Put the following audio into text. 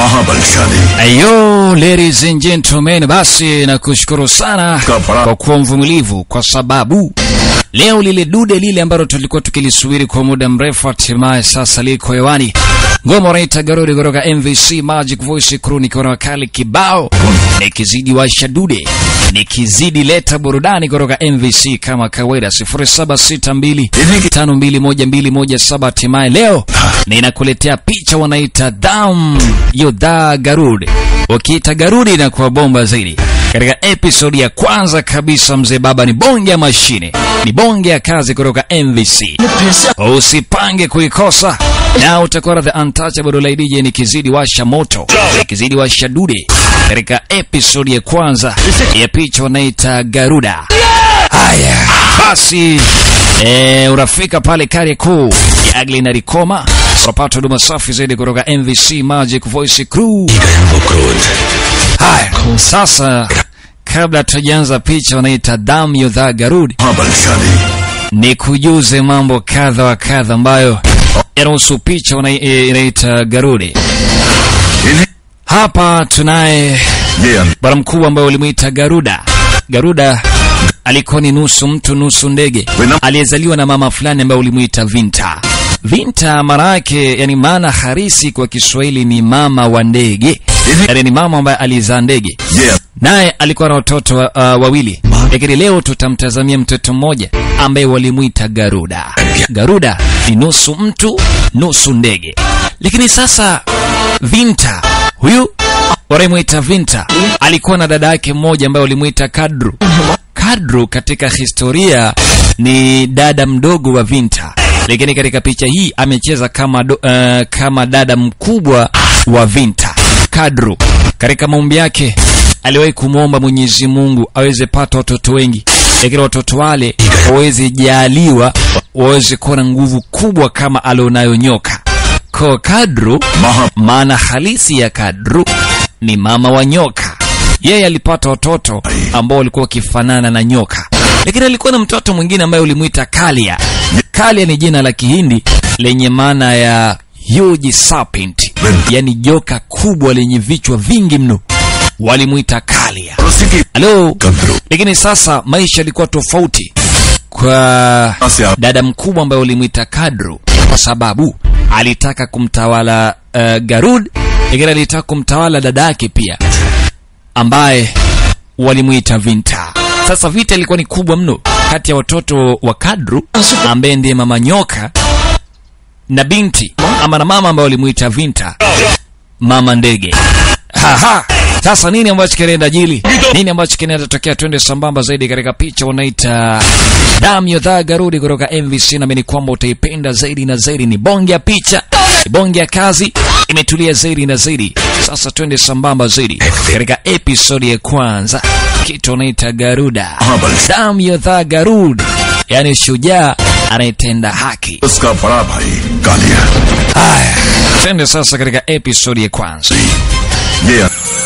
महाबलशाली Ayo, ladies and gentlemen, basi nakushukuru sana Kapara. kwa kuwa mvumilivu, kwa sababu leo lile dude lile ambalo tulikuwa tukilisubiri kwa muda mrefu hatimaye sasa liko hewani. Ngoma wanaita Garudi kutoka MVC Magic Voice Crew, nikiwa na wakali kibao, nikizidi washa dude, nikizidi leta burudani kutoka MVC kama kawaida 0762521217 hatimaye leo ninakuletea picha wanaita Dam Yodha Garudi. Ukiita Garudi inakuwa bomba zaidi. Katika episodi ya kwanza kabisa, mzee baba ni bonge ya mashine, ni bonge ya kazi kutoka MVC. Usipange kuikosa na utakuwa the untouchable lady DJ nikizidi washa moto, nikizidi washa dude katika episodi ya kwanza ya picha wanaita Garuda. Haya basi, eh, unafika pale Kariakoo ya Agli na Rikoma, unapata huduma safi zaidi kutoka MVC Magic Voice Crew. Haya sasa, kabla tujaanza picha wanaita damu yodha Garudi, महाबलशाली ni kujuze mambo kadha wa kadha ambayo yanahusu picha wana- eh, inaita Garudi. इन्हें Hapa tunaye ये अं- bwana mkubwa ambaye ulimwita Garuda. Garuda alikuwa ni nusu mtu nusu ndege, Wena- aliyezaliwa na mama fulani ambaye ulimwita Vinta. Vinta maana yake, yani maana harisi kwa Kiswahili ni mama wa ndege, yani ni mama ambaye alizaa ndege ये अं- naye alikuwa na watoto wa, uh, wawili, lakini leo tutamtazamia mtoto mmoja ambaye walimwita Garuda. Garuda ni nusu mtu nusu ndege, lakini sasa Vinta huyu wanamwita Vinta alikuwa na dada yake mmoja ambaye walimwita Kadru. Kadru katika historia ni dada mdogo wa Vinta, lakini katika picha hii amecheza kama, do, uh, kama dada mkubwa wa Vinta. Kadru katika maombi yake aliwahi kumwomba Mwenyezi Mungu aweze pata watoto wengi, lakini watoto wale waweze jaliwa waweze kuwa na nguvu kubwa kama alionayo nyoka. Kwa Kadru, महा maana halisi ya Kadru ni mama wa nyoka. Yeye alipata watoto ambao walikuwa wakifanana na nyoka, lakini alikuwa na mtoto mwingine ambaye ulimwita Kalia. Kalia ni jina la Kihindi lenye maana ya huge serpent, yani joka kubwa lenye vichwa vingi mno, walimwita Kalia. उसी की Halo, Kadru lakini sasa maisha yalikuwa tofauti kwa से आप dada mkubwa ambaye ulimwita Kadru kwa sababu alitaka kumtawala uh, Garud, lakini alitaka kumtawala dada yake pia ambaye walimwita Vinta. Sasa vita ilikuwa ni kubwa mno kati ya watoto wa Kadru ambaye ndiye mama nyoka na binti ama na mama ambaye walimwita Vinta, mama ndege. Haha. Sasa nini ambacho kinaenda jili? Nini ambacho kinaenda tokea? Twende sambamba zaidi katika picha wanaita damu yodhaa Garudi kutoka MVC, na ni kwamba utaipenda zaidi na zaidi. Ni bonge ya picha, ni bonge ya kazi, imetulia zaidi na zaidi. Sasa twende sambamba zaidi katika episodi ya kwanza, kitu wanaita Garuda, damu yodhaa Garudi, yani shujaa anayetenda haki. उसका बड़ा भाई Kaliya Haya, twende sasa katika episodi ya kwanza. ये